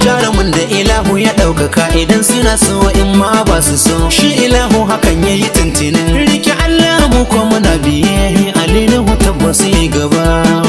jarumin da ilahu ya ɗaukaka idan suna so in ma ba su so shi ilahu hakan ya yi tuntunin rike Allah mu ko muna biye alilahu tabbas yi gaba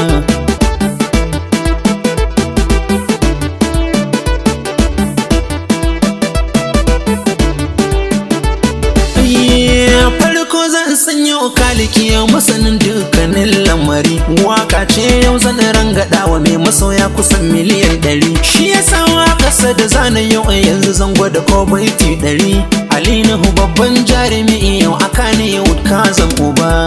farko zan sanya kaliki masanin dukkanin lamari waka ce yau zan rangada wa mai masoya kusan miliyan ɗari shi ya sawa ƙasa da zanen yau yanzu zan gwada ko baiti ɗari alinahu babban jarumi yau aka ne yau ka zan uba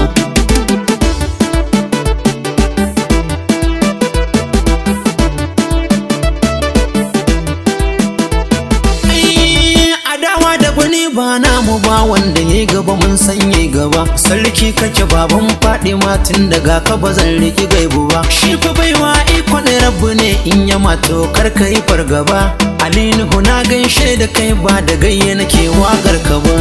ba namu ba wanda ya gaba mun sanye gaba sarki kake baban fadima tun daga ka ba zan riki gaibu ba shi fa baiwa iko ne rabu ne in ya mato kar ka yi fargaba alinu na gaishe da kai ba da gayya nake wagar ka ba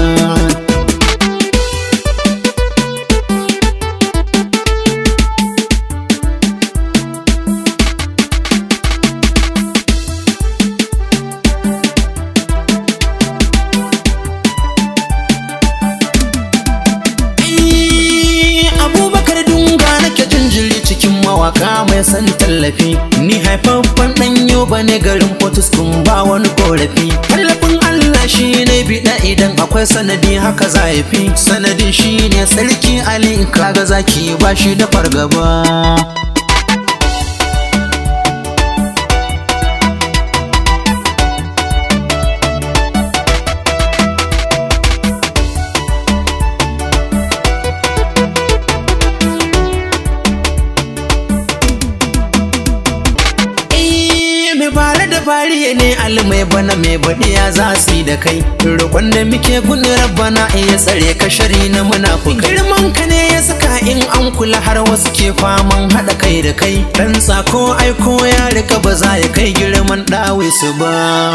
mawaka mai san tallafi ni haifaffen dan yoba ne garin potus kun ba wani korafi tallafin allah shi ne biɗa idan akwai sanadi haka za fi sanadin shi ne sarki ali kaga zaki ba shi da fargaba fariye ne almai bana mai baɗiya za su yi da kai roƙon da muke gudun rabbana iya tsare ka shari na munafukai girman ka ne ya saka in an kula har wasu ke faman haɗa kai da kai dan tsako aiko ya rika ba za ya kai girman ɗawe su ba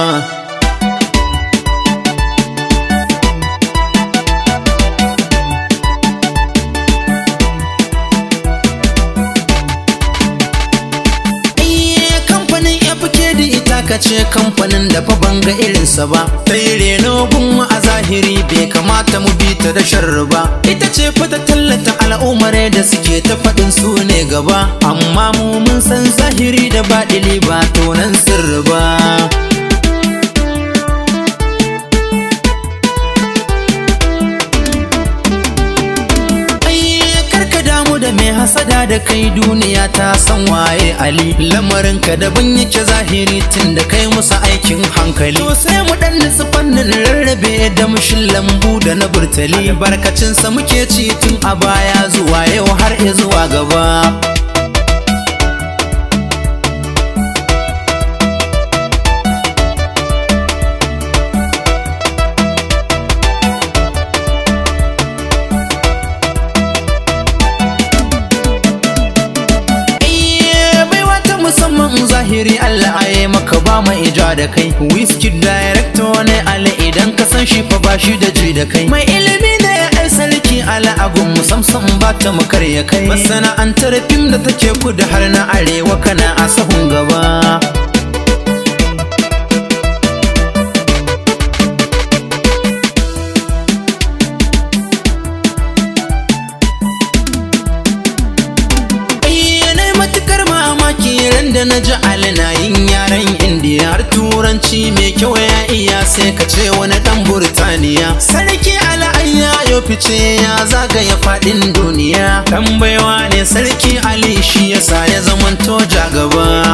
ka ce kamfanin da fa ban ga irinsa ba ta yi reno gunmu a zahiri bai kamata mu bi ta da sharri ba ita ce fa ta tallata al'ummare da suke ta faɗin su ne gaba amma mu mun san zahiri da baɗili ba tonan sirri ba da mai hasada da kai duniya ta san waye ali lamarinka daban yake zahiri tun da kai musu aikin hankali to sai mu dan nisu fannin rarrabe da mushin lambu da na burtali albarkacinsa muke ci tun a baya zuwa yau har zuwa gaba zahiri Allah aye maka ba mai ija da kai Whisky director ne Ali idan ka san shi fa ba shi da ji da kai mai ilimi ne ai sarki ala agun musamman ba ta mu karya kai masana'antar fim da take kudu har na arewa kana a sahun gaba da na ji alina yin yaren indiya har turanci mai kyau ya iya sai ka ce wani dan burtaniya sarki ala'ayya ya fice ya zagaya fadin duniya dan baiwa ne sarki ali shi yasa ya zamanto jagaba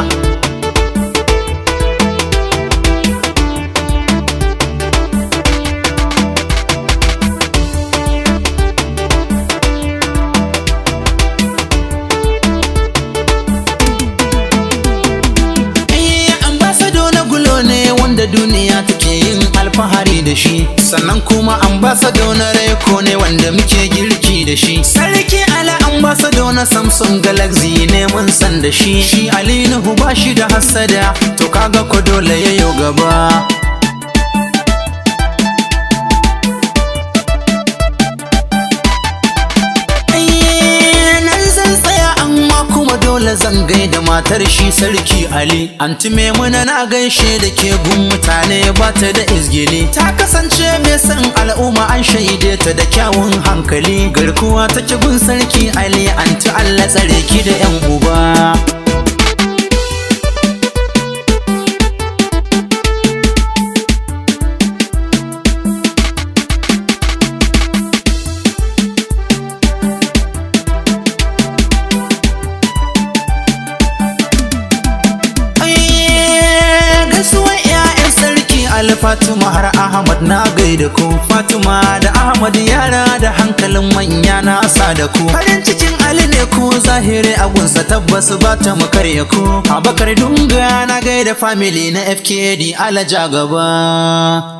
duniya take yin alfahari da shi sannan kuma ambasado na reko ne wanda muke girki da shi sarki ala ambasado na samsung galaxy ne mun san da shi shi ali nuhu ba shi da hassada to kaga ko dole yayo gaba dole zan gaida matar shi sarki Ali anti Maimuna na gaishe da ke gun mutane ba ta da izgili ta kasance mai son al'umma an shaide ta da kyawun hankali garkuwa take gun sarki Ali anti Allah tsare ki da yan uba Ali Fatima har Ahmad na gaida ku Fatima da Ahmad yara da hankalin manya na sa da ku farin cikin Ali ne ku zahiri agunsa tabbas ba ta makarya ku Abakar Dunga na gaida family na FKD alaja gaba